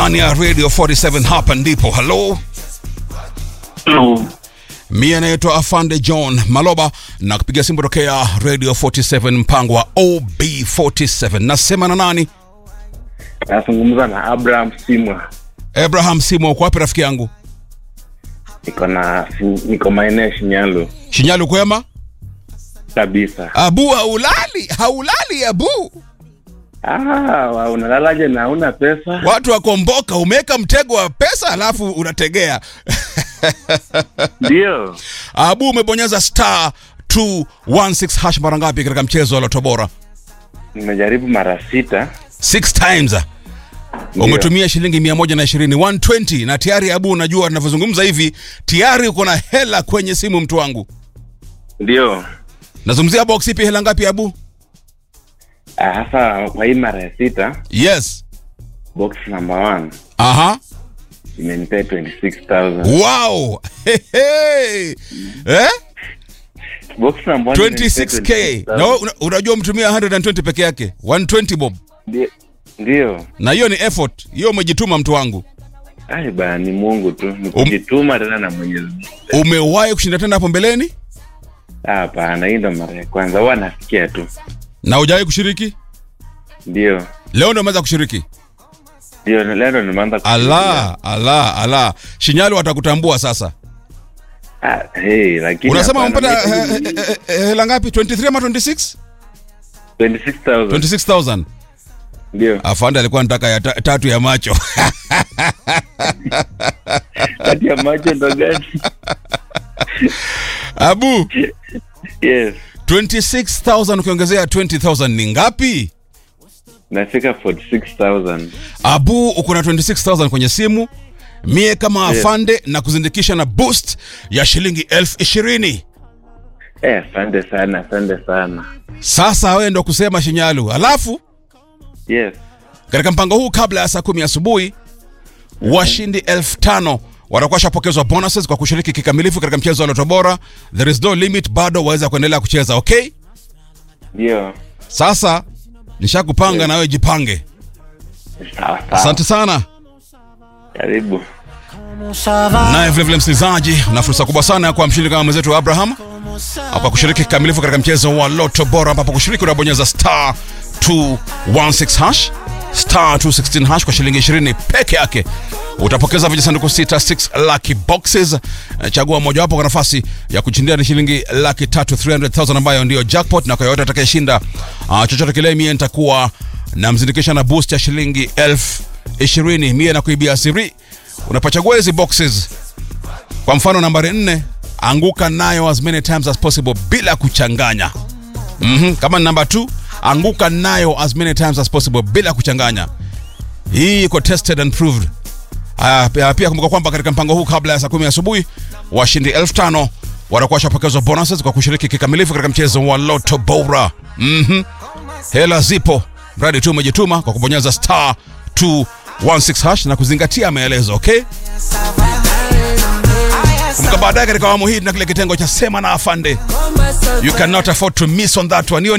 Ndani ya Radio 47 hapa ndipo. Hello. Hello. Mie naitwa Afande John Maloba na kupiga simu tokea Radio 47 mpango wa OB47. Nasema na nani? Nazungumza na Abraham Simwa. Abraham Simo, uko wapi rafiki yangu? Niko na niko maeneo ya Shinyalu Shinyalu kwema? kabisa. Abu haulali, haulali Abu. Ah, wa- unalalaje na una pesa? Watu wakomboka, umeweka mtego wa pesa alafu unategea. Ndio. Abu umebonyeza star 216 hash mara ngapi katika mchezo wa Loto Bora? Nimejaribu mara sita. Six times. Ndio. Umetumia shilingi 120 120 na tayari Abu, unajua ninavyozungumza hivi tayari uko na hela kwenye simu, mtu wangu. Ndio. Nazungumzia box ipi, hela ngapi Abu? Ah, Hasa kwa hii mara ya sita, Yes. box number one Aha. imenipea 26,000. Wow. Hey, hey. Eh? Box number one imenipea 26k. 26,000. Na wewe una- unajua mtumia 120 peke yake. 120 bob. Ndio. Ndio. Na hiyo ni effort. Hiyo umejituma mtu wangu. Ai bana, ni Mungu tu. Ni kujituma tena na Mwenyezi Mungu. Umewahi kushinda tena hapo mbeleni? Ah, Hapana, hii ndo mara ya kwanza. Huwa nasikia tu. Na hujawahi kushiriki? Ndio. Leo ndio umeanza kushiriki. Ndio, leo ndo nimeanza kufikiria. Ala, ala, ala. Shinyalu watakutambua sasa. Ah, hey, lakini Unasema hapana, umpata mimi- eh, eh, eh, hela ngapi? 23 ama 26? 26,000. 26000. Ndio. Afande alikuwa anataka ya ta, tatu ya macho. Kati ya macho ndo gani? Abu, Yes. 26000 ukiongezea 20000 ni ngapi? Nafika 46,000. Abu, uko na 26000 kwenye simu. Mie kama Yes. afande na kuzindikisha na boost ya shilingi elfu ishirini. Eh, asante sana, asante sana. Sasa wewe ndo kusema Shinyalu. Alafu Yes. katika mpango huu kabla ya saa kumi asubuhi washindi elfu tano watakuwa shapokezwa bonuses kwa kushiriki kikamilifu katika mchezo wa Loto Bora. There is no limit, bado waweza kuendelea kucheza. Okay, Ndio. sasa nishakupanga na wewe jipange. Sawa sawa. Asante sana. Karibu. Naye vilevile msikilizaji, na fursa kubwa sana ya kuwa mshindi kama mwenzetu Abraham kwa kushiriki kikamilifu katika mchezo wa Loto Bora, ambapo kushiriki unabonyeza star 216 hash star 216 hash kwa shilingi 20 peke yake utapokeza vijisanduku sita 6 lucky boxes. Eh, Chagua mojawapo kwa nafasi ya kushindia ni shilingi laki tatu 300,000 ambayo ndiyo jackpot, na kwa yote atakayeshinda uh, chochote kile, mie nitakuwa namzindikisha na boost ya shilingi elfu ishirini mie na kuibia siri unapochagua hizi boxes kwa mfano nambari nne anguka nayo as many times as possible bila kuchanganya mm-hmm. kama ni namba 2 anguka nayo as many times as possible bila kuchanganya hii iko tested and proved Aya, pia, pia kumbuka kwamba katika mpango huu kabla ya saa kumi asubuhi washindi elfu tano watakuwa washapokezwa bonuses kwa kushiriki kikamilifu katika mchezo wa Loto Bora. mm Hela zipo, mradi tu umejituma kwa kubonyeza star 216 hash na kuzingatia maelezo. Okay, kumbuka baadaye katika awamu hii tuna kile kitengo cha sema na afande. You cannot afford to miss on that one. Hiyo ni